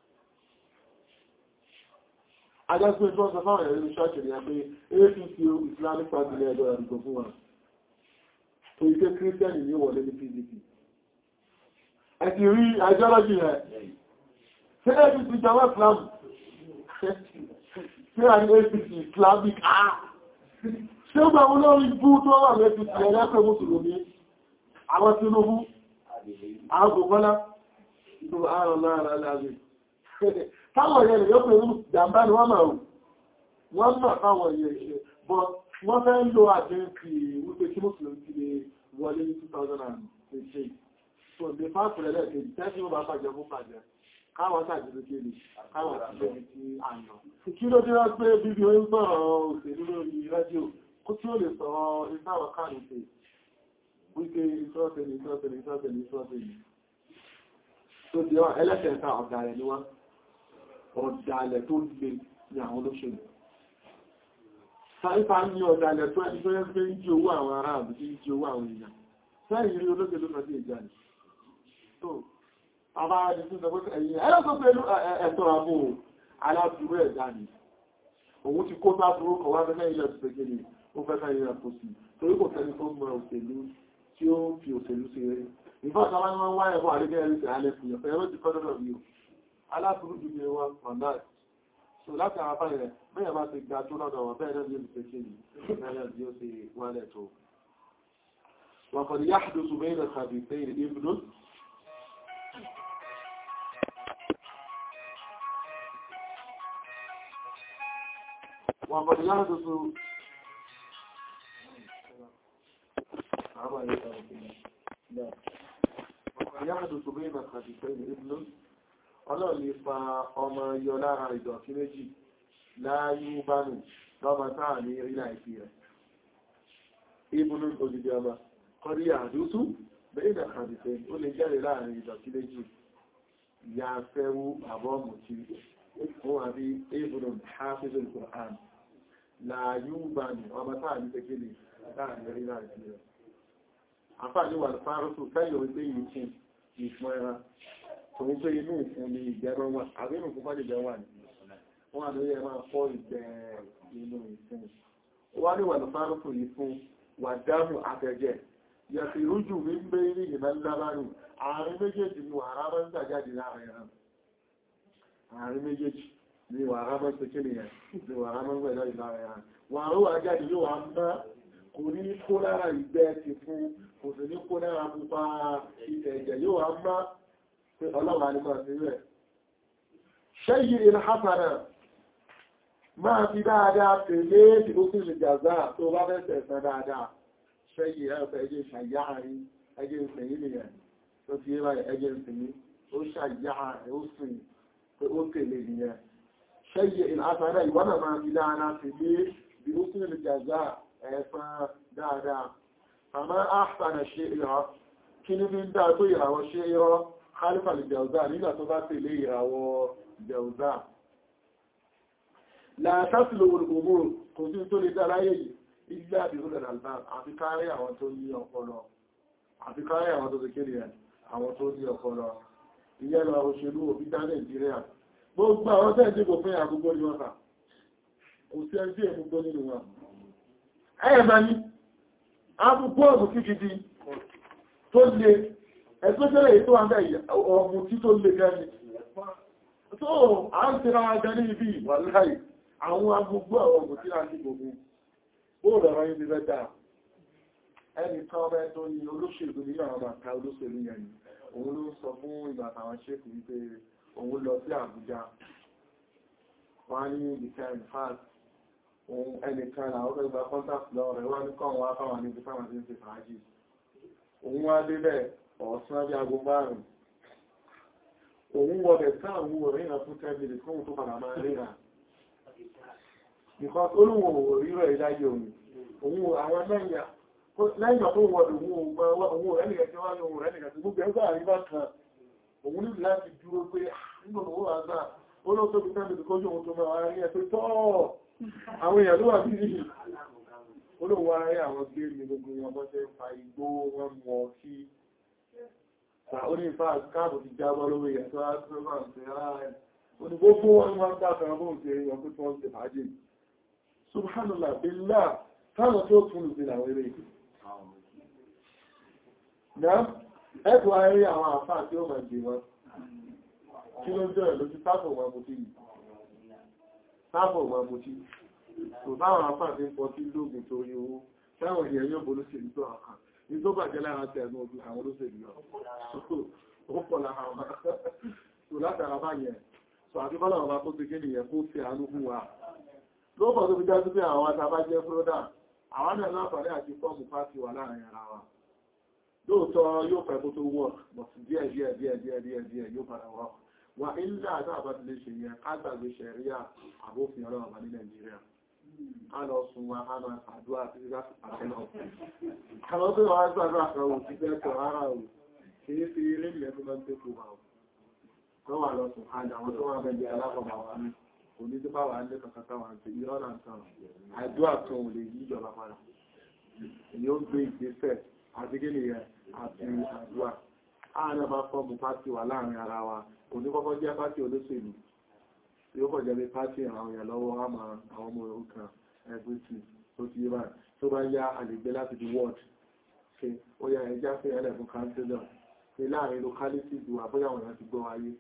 Adágbé tó sọ fáwọn ẹ̀rẹ́ ìṣọ́ọ̀ṣì ni a pé APC Islamic Party ní ẹjọ́ ìdìbò fún wa. Tó ike Kírísítẹ́nì ní wọlé ní PDP. Ẹ ti rí ideology rẹ̀. Ṣé APC jọwọ́ Islam? Ṣé a ní APC Islamic? Ṣé ó gbà wọ́n lórí bú tó wà ní APC ẹlẹ́pẹ̀ Mùsùlùmí? Àwọn Tinubu, àwọn Gògbọ́lá, ìlú ààrùn láàrín aláàrín táwọn èèyàn yóò pẹ̀lú jàmbá ni wọ́n máa rù wọ́n máa fáwọn èèyàn ṣe bọ́ wọ́n fẹ́ ń lo àjẹ́ǹkì wípé kí mùsùlùmí ti lè wọlé ní 2018 so the fact rẹ̀ lẹ́ẹ̀kejì tẹ́sí ó bá bàjẹ́ fún bàjẹ́ káwọn sàjẹ́lú kéde káwọn àtìlẹ́yìn tí a yàn kí ló dé wọ́n pé bíbí ó ń sọ̀rọ̀ òṣèlú lórí rédíò kó tí ó lè sọ ìsáwọ̀ káàdùn wípé ìṣọ́ọ̀tẹ̀lẹ̀ ìṣọ́ọ̀tẹ̀lẹ̀ ìṣọ́ọ̀tẹ̀lẹ̀ ìṣọ́ọ̀tẹ̀lẹ̀ tó di ọ́ ẹlẹ́kẹ̀ẹ́ta ọ̀dàlẹ̀ ni wọ́n ọ̀dàlẹ̀ tó lè ní àwọn olóṣèlú sáífà ní ọ̀dàlẹ̀ tó ẹni tó yẹ́ pé ń jí owó àwọn ará àbí tí ń jí owó àwọn èèyàn sẹ́yìn rí olóṣèlú náà sí ìjà ni tó àbá ẹni tó sọ pé ẹ̀yìn ẹlọ́sọ pẹ̀lú ẹ̀tọ́ àbò aláàbúrú ẹ̀dá ni òun ti kó sáàbúrú kọ̀wá fẹ́ ilẹ̀ tó pẹ̀kẹ́ ni ó fẹ́ fẹ́ ilẹ̀ tó sì torí kò tẹ́ni tó mọ òṣèlú tí ó fi òṣèlú sí rẹ̀. Ìfọ́ta wá ní wọ́n wáyé fún àrígẹ́ ẹ̀rí sí alẹ́ fún ìyọ̀fẹ́ ẹ̀rọ ti kọ́dọ̀dọ̀ bí o. Aláàbùrú jù ní wọn ọ̀nà. So láti àwọn afáyẹ̀ rẹ̀, bẹ́ẹ̀ bá ti gba tó lọ́dọ̀ wọn bẹ́ẹ̀ náà ní olùfẹ́ sí ìlú, bẹ́ẹ̀ bí ó ti wálẹ̀ tó. Wọ́n kọ̀ ní yáàdù tó bẹ́ẹ̀ náà kàbí pé ìbùdó. Wọ́n kọ̀ ní yáàdù tó يحدث بين الخفيفين ابن ọlọ́run lè fa ọmọ yọ lára ìdọ̀tí méjì láyú bánù lọ́mọ táà ní rí láìsí rẹ̀. ibùnú òdìdí ọmọ kọrí àdúsù bẹ́ẹ̀ nà kàdìfẹ́ ó lè jáde láàrin ìdọ̀tí méjì ya fẹ́wú àbọ́mù tí fún àbí ibùnú hafizul Qur'an láyú bánù ọmọ táà ní kékeré táà ní rí láìsí rẹ̀ àfáàní wà fárúsù káyọ̀ wípé yìí kí ìfún ẹran tó ń pé inú ìfún ní ìgbẹ̀rọ wà àbínú fún bá jẹ́ wà ní wọ́n àdóyẹ máa fọ́ ìgbẹ̀ inú ìfún wá ní wà fárúsù yìí fún wà dámù àtẹ̀jẹ̀ yàtì rújù mi ń gbé ní ìmọ̀ lábánù àárín méjèèjì ni wàrà máa ń gbà jáde láàrin ẹran àárín méjèèjì ni wàrà máa ń ṣe kí nìyẹn ni wàrà máa ń gbà jáde láàrin ẹran wàrà wà jáde yóò wà ń bá kò ní kó lára ìgbẹ́ ti fún kò sì ní kó lára pupa ẹ̀jẹ̀ yóò wá má pé ọlọ́wà nípa sí rẹ̀ ṣẹ́yí ìrìn hátàrà máa fi dáadáa tèlé tí ó sì lè jàzá tó bá fẹ́ sẹ̀sẹ̀ dáadáa ṣẹ́yí ẹ̀fẹ́ ẹjẹ́ ṣàyáàrí ẹjẹ́ ìsẹ̀yìn nìyẹn tó fi rẹ̀ ẹjẹ́ ìsẹ̀yìn ó ṣàyáàrí ó sì pé ó tèlé nìyẹn ṣẹ́yí ìrìn hátàrà ìwọ́nà máa fi dáadáa tèlé bí ó sì lè jàzá ẹ̀fán dáadáa. Àmá àpàdà ṣe ìrọ̀ kí ní fi ń dáa tó ìràwọ̀ ṣe ìrọ̀ Khalifa lè jẹ̀ọ̀zá nígbà tó bá tẹ̀lé ìràwọ̀ jẹ̀ọ̀zá. Láàtàtìlò olùgbòmò kò sí tó lè dára yìí ilé àdìrúlẹ̀ àlbá àfi kárí àwọn tó ní ọpọlọ. Àfi kárí àwọn tó kékeré ẹ̀ àwọn tó ní ọpọlọ. Ìyẹn lọ òṣèlú òbí dá Nàìjíríà. Gbogbo àwọn tẹ́ ìdíbò fún àgbogbo ni wọ́n kà. Kò sí ẹgbẹ́ ìgbogbo nínú wọn ẹ̀ẹ̀mà ní abúgbọ́ọ̀mù kíkìdí tó lè ẹ̀sọ́jẹ́lẹ̀ ètò àmẹ́ ọmọ tí tó lè gẹ́ni tó à ń tẹ́ra ajá ní ibi ìwàláì àwọn agbúgbọ́ ọmọ tí a ti gbogbo ó rọ̀rọ̀ yìí rẹ̀ dáa ẹni kan ọmọ tó ní olóṣèlú ní àwọn àkà olóṣèlú yẹn òun ló sọ fún ìgbà àwọn ṣékù wípé òun lọ sí Àbújá wọ́n ní ìkẹ́ ìfáàsì ohun ẹnìkan àwọn ọ̀rẹ́ ìgbà contact lọ rẹ̀ wá ní kọ́ wá fáwọn níbi fáwọn tí ń ṣe fàájì òun wá débẹ̀ ọ̀sán bí aago márùn-ún òun wọ̀bẹ̀ sáàwọ̀ oríyàn fún 10 minutes fún tó padà máa ríra nǹkan olóhùn rírọ̀ ìdáyé òun òun àwọn lẹ́yìn ọ̀pọ̀ wọ̀dọ̀ òun rẹ̀nìyàn tí wá ní òun rẹ̀nìyàn tí gbogbo ẹgbẹ́ àríwá kan òun nílùú láti dúró pé nígbà owó àgbà olóòtóbi 10 minutes kójú òun tó máa rí ẹ pé tọ́ọ̀ àwọn èèyàn ló wà bí i olóòwò ayé àwọn gbé ní gbogbo wọn bọ́ tẹ́ fa igbó wọn mọ̀ sí orí ìfà káàbù ti jábọ́ lówó èèyàn tó á tó máa ń tẹ́ ààrẹ oní gbogbo wọn wọ́n dáfẹ́ ọgbọ́n tẹ́ èèyàn pé tó ń tẹ́ fàájì subhanallah billah táwọn tó tún lù sí àwọn eré ìgbé ẹ̀kọ́ ayé àwọn àfáà tí ó máa gbé wọn kí ló jẹ́ lójú táfọ̀ wọn mú sí sáàbọ̀ wà mú tí kò táwọn afáàfin pọ̀ tí lóògùn tó rí owó táwọn èèyàn yóò bó lóṣèlú tó àkà ní tó bàjẹ́ lára tẹ̀ ẹ̀nà ogun àwọn olóṣèlú lọ ó pọ̀ lára wọn tó látara bá yẹn sọ àti bọ́lá ọba tó ti gẹ́nì yẹn kó fi àánú fún wa lóòpọ̀ tó fi já sí pé àwọn atabá jẹ́ fúródà àwọn náà láǹfààní àti fọ́ọ̀mù pàtì wà láàrin ara wa lóòótọ́ yóò fẹ́ kó tó wọ̀ bọ̀tù díẹ̀ díẹ̀ díẹ̀ díẹ̀ díẹ̀ díẹ̀ yóò padà wọ̀ wà ilé àti àbáti lè ṣe yẹn ká gbàgbé ṣẹ̀ríà àbófin ọlọ́run bá ní nàìjíríà ká lọ sun wa ká máa ṣàdúrà sí láti pàṣẹ lọ àwọn tó wà gbàgbà kan ò ti fẹ́ tọ̀ ara ò kì í fi eré ìlẹ̀ tó máa ń tẹ́kù wa ò tó wà lọ sùn àjà àwọn tó wà bẹ̀jẹ̀ alákọ̀ọ́bà wa ní kò ní tó bá wà ní kankan táwọn àti irọ́ náà tán àdúrà kan ò lè yí ìjọba padà èyí ó gbé ìgbésẹ̀ àti kí ni yẹn àti àdúrà ààrẹ bá fọ́ọ̀mù pátì wà láàrin ara wa kò ní kọ́kọ́ jẹ́ pátì olóṣèlú yóò kọ̀ jẹ́ bí pátì àwọn èèyàn lọ́wọ́ àmà àwọn ọmọ òrukàn ẹgbẹ́ tí ó ti yíba tó bá yá àlègbé láti di ward ṣe ó yá ẹjá fẹ́ ẹlẹ́ fún councillor ṣe láàrin locality ju àbóyá àwọn èèyàn ti gbọ́ ayé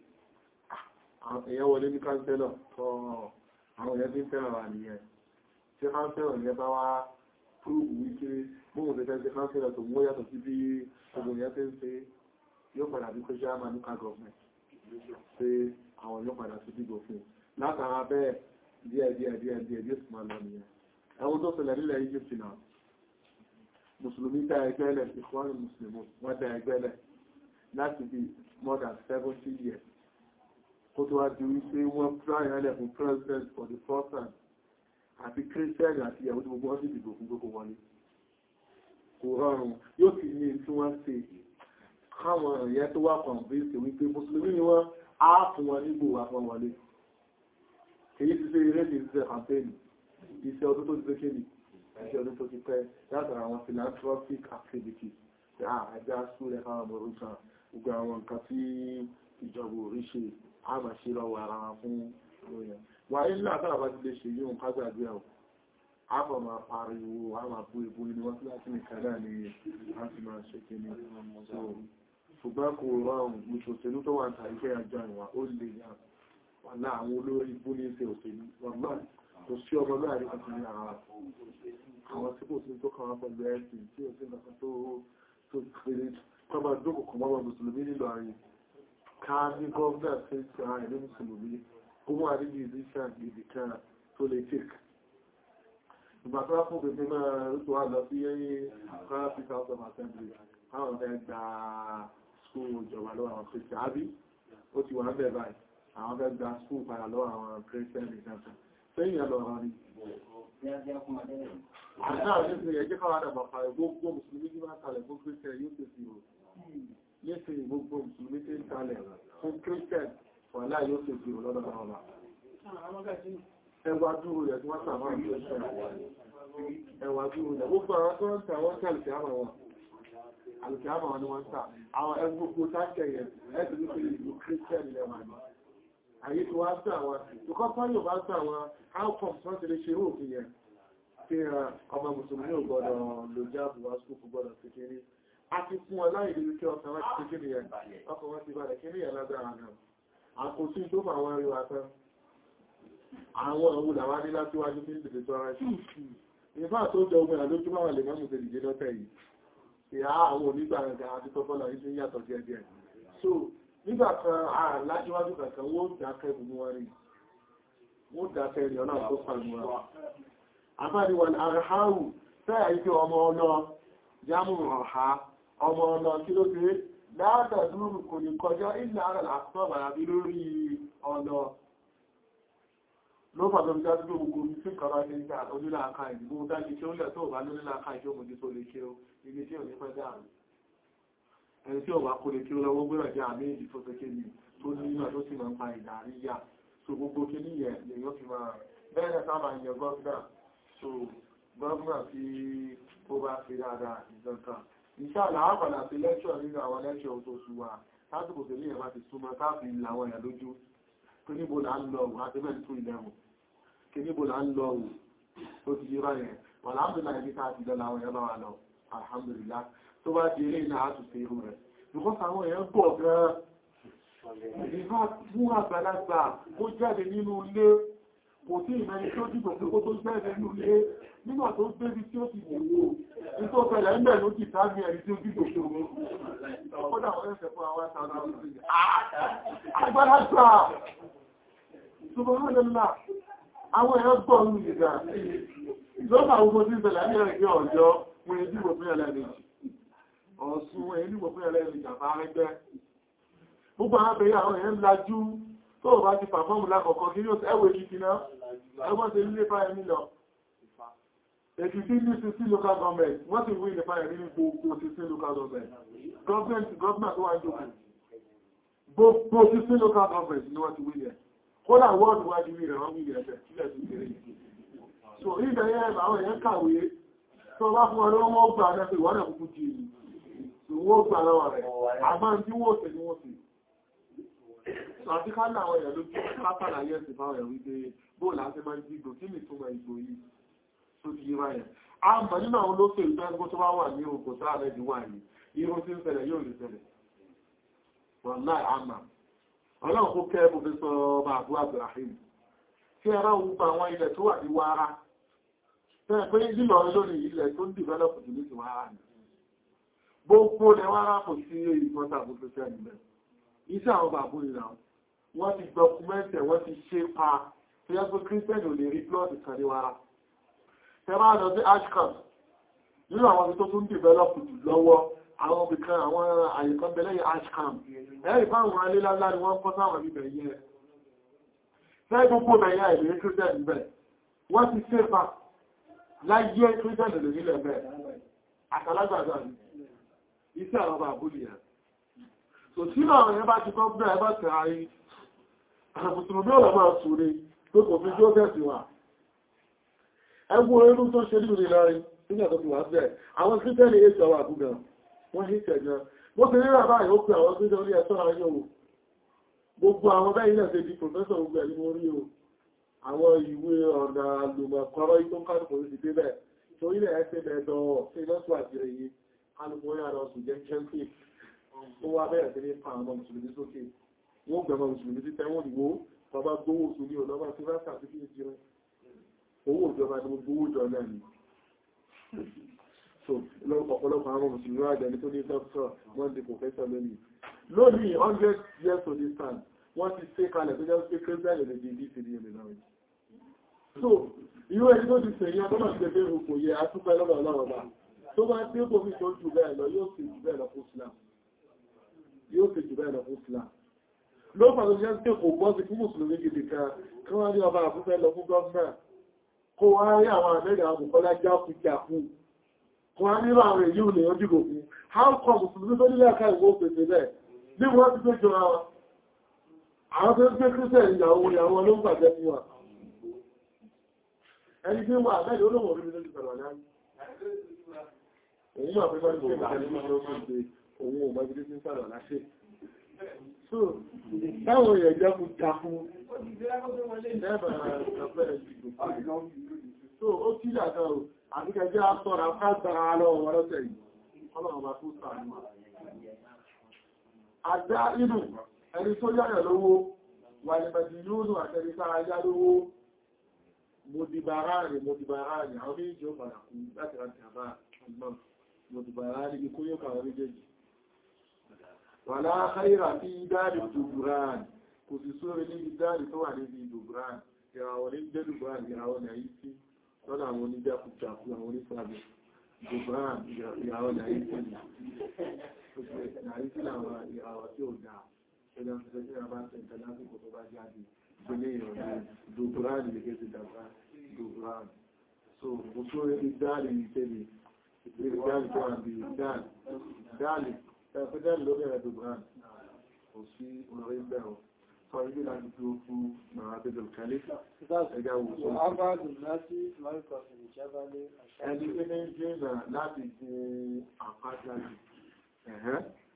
èèyàn wọlé ní councillor tọ́ àwọn èèyàn tí ń fẹ́ràn wà nìyẹn tí councillor yẹn bá wá púrùbù wípé bóhùn tẹ́tẹ́ ṣe councillor tó mú yàtọ̀ sí bí gbogbo yẹn tẹ́ ń ṣe yóò padà bí kó ṣe á máa ní ká gọ̀ọ̀mẹ̀ pé àwọn yóò padà sí dìbò fún látara bẹ́ẹ̀ díẹ̀ díẹ̀ díẹ̀ díẹ̀ díẹ̀ sì máa lọ nìyẹn ẹwọ́n tó ṣẹlẹ̀ nílẹ̀ Egypt náà mùsùlùmí dá ẹgbẹ́ lẹ̀ ìkọ́rin mùsùlùmí wọ́n dá ẹgbẹ́ lẹ̀ láti bí more than seventy years kó tó wá di wípé wọ́n try ẹlẹ̀ fún president for the first time àti Christian àti ìyàwó tí gbogbo wọn sì dìbò fún gbogbo wọlé kò rọrùn yóò sì ní tí wọ́n ṣe káwọn ẹ̀yẹ tó wà kọ̀ǹfẹ́sì wípé mùsùlùmí ni wọ́n á fún wọn nígbò wà fún wọlé èyí ti ṣe eré ní ìṣẹ́ campaign iṣẹ́ ọdún tó ti ṣe kéde iṣẹ́ ọdún tó ti pẹ́ látara àwọn philanthropic activities ṣe àjá súnlẹ̀ káwọn ọmọ orúkọ gbogbo àwọn nǹkan tí ìjọba orí ṣe a máa ṣe lọ́wọ́ ara wọn fún òyìn wà ní látara bá ti lè ṣe yíò ká gbàgbé ẹ̀ a kọ̀ máa pariwo a máa bú ìbú inú wọn síláṣí nìkan náà ni a sì máa ṣe kí ni ṣùgbọ́n kò rọrùn ìṣòṣèlú tó wà ń ta iṣẹ́ àjọ ìwà ó lè yàn wàlá àwọn olórí ibú ní ṣe òṣèlú wàlá kò sí ọmọ náà rí kankan ní ara àwọn tí kò sí tó kàn wá pẹ̀lú ẹ̀sìn tí ó sì nǹkan tó tó péré tọ́ba jókòó kan mọ́mọ́ mùsùlùmí nílò ààrin ká ní gọ́ọ̀nà tí ń ṣe ààrẹ ní mùsùlùmí ó mú àdíjì ìdíṣà ìdí kan tó lè tèk ìgbà tó wá fún pèpè náà rútù wá lọ sí ẹyìn kọ́rápì house of assembly káwọn fẹ́ gba skul ìjọba lọ́wọ́ àwọn kristian àbí ó ti wà ń bẹ̀ báyìí àwọn fẹ́ gba skúl padà lọ́wọ́ àwọn christian ìjọba sẹ́yìn ẹlọ́rọ̀ ni àṣà àṣẹ́sẹ̀ ẹjẹ́ káwàdà bàbá gbogbo mùsùlùmí tí máa kalẹ̀ fún christian yóò tẹ́ sí o lẹ́sìn gbogbo mùsùlùmí tí ń kalẹ̀ fún christian wà láà yóò tẹ́ sí o lọ́dọ̀ bàbá ẹwà dúró rẹ̀ tí wọ́n sàmọ́ ẹwà dúró rẹ̀ gbogbo àwọn tó ń tà wọ́n tàbí àmà wọn àlùkìámà wọn ni wọ́n tà àwọn ẹgbogbo tákẹ̀yẹ ẹ̀sìn ní pé ìlú christian lẹ́wà ní àyè tí wọ́n tà wọn ìkọ́ fáyọ̀ bá tà wọn outcome tí wọ́n ti lè ṣe irú òfin yẹn tí ọmọ mùsùlùmí ò gbọ́dọ̀ lò jáàbù wá skúkú gbọ́dọ̀ sí kiri a ti fún wọn láì lè kí ọkàn wọn ti kiri yẹn ọkàn wọn ti balẹ̀ kiri yẹn lágbára náà àkóso tó fà wọn rí wa tán àwọn òun làwọn ní láti wájú ní ìdìbò tó ara sí ìfà tó jẹ ogun àlójú máa lè mọ́mù tẹ̀lé jẹ́ lọ́tẹ̀ yìí ìhá àwọn onígbà rẹ̀ àti tọ́fọ́lá yìí ti yàtọ̀ díẹ̀ díẹ̀ so nígbà kan àlájíwájú kankan wọ́n dákẹ́ gbogbo wọn rí wọ́n dákẹ́ rí ọ̀nà tó sànú wa àbáríwà àrháwù fẹ́ àìkẹ́ ọmọ ọlọ jámù ọ̀há ọmọ ọlọ kí ló dé látàdúrù kò ní kọjá ilẹ̀ ara àtọ́bàrà bí lórí ọlọ ló fàtọ̀ bí dájú gbogbo ní sí kọba ní ìgbà onílàáká ìdìbò dájú tí ó lẹ̀ tó bá lónílàáká ìjọ mọ̀ tó lè ṣe ibi tí ò ní pẹ́ dáàrù ẹni tí ó bá kó lè kí ó lọ́wọ́ gbẹ́rẹ̀ jẹ́ àmì ìdí tó fẹ́ kéde tó ní ìmọ̀ tó sì máa ń pa ìdàríyà so gbogbo kí ní yẹn lè yóò fi máa bẹ́ẹ̀ sábà yẹn gọ́ọ̀dà so gọ́ọ̀nà tí ó bá fi dáadáa ìjọta ìṣàlá àpàdà sí lẹ́ṣọ̀ nínú àwọn lẹ́ṣọ̀ tó ṣùwà lásìkò tẹ̀lé ẹ̀mà ti súnmọ́ káàfi ìlàwọ̀ ẹ̀yà lójú tó níbo là ń lọ òun àti mẹ́rin tó ilẹ̀ wò kí níbo là ń lọ òun tó ti yíra yẹn wà láàmìlà ẹ̀mí káàfi lọ làwọn ẹ̀yà bá wà lọ alhamdulillah tó bá di eré iná àtúnṣe irú rẹ̀ because àwọn èèyàn pọ̀ gan-an ìfà fún àgbàlagbà ó jáde nínú ilé kò tí ìmẹ́ni tó dìbò pé kó tó jáde nínú ilé nígbà tó gbébi tí ó ti wòwò ní tó fẹ́lẹ̀ ń bẹ̀ ló ti tàbí ẹ̀rí tí ó dìbò pé owó ọkọ́dà wọ́n ẹ̀fẹ̀ fún àwọn àgbàlagbà subhanallah àwọn èèyàn gbọ́ ọ̀run ìgbà ìjọba àwọn tí ń ṣẹlẹ̀ ní ẹ̀rẹ́ ọjọ́ wọn èdè ìwò fún ẹlẹ́mìí ọ̀sùn èdè ìwò fún ẹlẹ́mìí jàmbá rẹ́gbẹ́ gbogbo àwọn abẹ̀yẹ àwọn èèyàn lajú tó bá ti pàfọ́ọ̀mù lákọ̀ọ́kọ́ kí yóò ẹwẹ́ kìkì náà ẹgbọ́n ti nílé fáyẹ nílọ èkìtì ní sísí local government wọ́n ti wí ní fáyẹ nínú gbogbo sísí local government government government tó wá ń jókòó gbogbo sísí local government ni wọ́n ti wí ní kódà wọ́ọ̀dù wájú rí rẹ̀ wọ́n wí ní ẹ̀fẹ̀ sílẹ̀ sí kéré so ibẹ̀ yẹn àwọn èèyàn kàwé tó bá fún ọdún wọ́n gbà náà pé wọ́n náà kúkú jì ní wọ́n gbà lọ́wọ́ rẹ̀ àmọ́ tí wọ́n tẹ̀ ní wọ́n sì àti ká láwọn èèyàn ló kí pápálà yẹ́ sí fáwọn ẹ̀rí pé bóòlù àti máa ń dìgbò kí ní túnmọ̀ ìgbò yìí tó ti yíra yẹn a mọ̀ nínú àwọn olóṣèlú ìgbẹ́gbó tó wá wà ní òkò tó ààrẹ ìdíwà yìí irun tí ń ṣẹlẹ̀ yóò lè ṣẹlẹ̀ wọ́n láì àmà ọlọ́run kó kẹ́ pòfẹ́sọ ọba àbú Abdulrahim tí ẹ bá wúpa àwọn ilẹ̀ tó wà ní wàrà tẹ́ pé lílọ lónìí ilẹ̀ tó ń dìvẹ́lọ́pù jù ní ti wàrà ni gbogbo ilẹ̀ wàrà kò sí ìgbọ́ta àbúfẹ́sẹ́ nílẹ̀ iṣẹ́ àwọn bàbú ìlànà wọ́n ti dọkumẹ́ntì wọ́n ti ṣe pa tí yẹ́ pé kírísítẹ́nì ò lè rí plọ́ọ̀tì kan ní wára tẹ́bá lọ sí ashcom nínú àwọn ibi tó tún dìbẹ́lọ́pù jù lọ́wọ́ àwọn obìnkan àwọn àyíkan bẹ̀lẹ́yìn ashcom ẹ̀rì fáwọn alélálá ni wọ́n kọ́ sáwọn ibẹ̀ yẹ fẹ́ gbogbo bẹ̀yà ìlú kírísítẹ́nì bẹ̀ wọ́n ti ṣe pa láyé kírísítẹ́nì lè nílẹ̀ bẹ̀ àtàlágbàgbà iṣẹ́ àwọn bàbú nìyẹn so tí àwọn ẹ̀yẹ bá ti kọ́ bẹ́ẹ̀ bá tẹ̀ àrí àmùsùlùmí ọ̀rọ̀ máa sùúrí tó kò fi jókẹ́sì wà ẹgbù orínú tó ṣe nínú ìlọrin nígbà tó fi wà bẹ́ẹ̀ àwọn kírísítẹ́nì èsì ọwà àbúgbà wọ́n hí tẹ̀jọ bó ti rírà báyìí ó pè àwọn kírísítẹ́nì orí ẹ̀ṣọ́ ayé o gbogbo àwọn bẹ́ẹ̀ ilẹ̀ ṣe di pòfẹ́sọ̀ gbogbo ẹ̀rí mo rí o àwọn ìwé ọ̀nà àlùmọ̀kọ́rọ́ tó ń kálùkù orí ti dé bẹ́ẹ̀ torí ilẹ̀ ẹ̀ṣẹ̀ mẹ́ẹ̀dọ̀ ṣe lọ́sùn àjẹrẹ yìí kálùkù orí àrọ̀ sùn jẹ́ kẹ́ńtì ó wá bẹ̀rẹ̀ sí ní pa àwọn mùsùlùmí sókè wọ́n gbẹ̀mọ̀ mùsùlùmí títẹ́ wọ́n ìwó bàbá gbówó oṣù ní ọlọ́bà tí bá sàtí kí ní rẹ̀ owó ìjọba ni gbówó jọ náà ni so ọ̀pọ̀lọpọ̀ àwọn mùsùlùmí wà jẹ́ni tó ní dókítà wọ́n di professor lónìí lónìí 100 years to this time wọ́n ti ṣe kalẹ̀ tó jẹ́ pé christian lè di dcd ẹ̀lẹ̀ náà so irú ẹni tó ti sèyàn tó máa ti gbé òkò yẹ atúpẹ́ lọ́dọ̀ ọlọ́rọ̀ bá tó bá tí ó kò fi tó jù bẹ́ẹ̀ lọ yóò sì jù bẹ́ẹ̀ lọ fún Islam yóò fi jù bẹ́ẹ̀ lọ fún Islam ló fàtó jẹ́ tí kò gbọ́ sí fún mùsùlùmí gidi kan kí wọ́n ní ọba àbúfẹ́ lọ fún gọ́ọ̀nà kó wá rí àwọn àmẹ́rẹ̀ àbùkọ́lá jáfù jáfù kó wá nílò àwọn èyí ò lè yọjú gò fún how come mùsùlùmí tó nílẹ̀ ká ìwó pèsè bẹ́ẹ̀ bí wọ́n ti tó jọra wọn àwọn tó ń gbé kírísẹ̀ ìyàwó ìyàwó ló ń bàjẹ́ fún wa ẹni tí wà mẹ́rin olóhùn orí mi lójú pẹ̀lú ọ̀nà òun máa fẹ́ bá ní ṣe òun ò mọ́ ibi tí ń sàrọ̀ láṣẹ So, táwọn èèyàn jẹ́ kú takú, so ó kí dàtà ò, àti kẹjẹ́ àtọ́ra káàkiri lọ́wọ́ wọn lọ́tẹ̀ yìí, ọlọ́wọ́ bá tó sàánú. Àdá inú, ẹni tó yáyà lówó, wà ní bẹ̀dì yóò àtẹni sára yá lówó, mọ̀dìbàrá rẹ̀ mọ̀dìbàrá rẹ̀, àwọn méjì ó padà kú láti rántí àbá ìmọ̀ mọ̀dìbàrá rẹ̀ ikú yóò kàwọn méjèèjì. Wàlá Khaira fi dáàrí Dùbùrán, kò sì sóre níbi dáàrí tó wà níbi Dùbùrán, ìràwọ̀ ní jẹ́ Dùbùrán, ìràwọ̀ ní àyí sí lọ́nà àwọn oníjàkùjàkù àwọn onífàbẹ̀. Dùbùrán, ìràwọ̀ ní àyí sí ní. Àyí sí àwọn ìràwọ̀ tí ó dáa, ẹgbẹ́ ìfẹ́ tí a bá tẹ̀ ìtẹ́ lásìkò tó bá jáde, ìgbélé ìrọ̀lẹ́ Dùbùrán ní gẹ́gẹ́ ti dàbá Dùbùrán. So, kò sóre ní dáàrí ìtẹ́lẹ̀, ìgbélé dáàrí tó wà bí dáàrí ẹ̀fẹ́dẹ́ ló bẹ̀rẹ̀ dùgbọ́n kò sí orí bẹ̀rọ sọ ilé láti tó fún mara bẹ̀rẹ̀ kẹlẹ̀ ẹgbẹ́ òwúsọ ẹni tí ní jìnà láti ṣe àpájáde ẹ̀hẹ́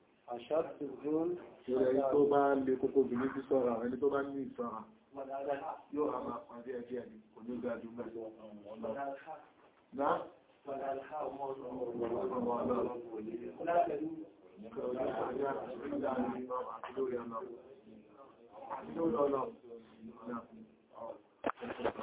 ìrẹ̀ tó bá lè kókó bìí sí sọ́ra ẹni tó bá ní ìsọ́ra yóò a máa pàdé ẹgbẹ́ ẹni kò ní gbà jù mẹ́ Thank you.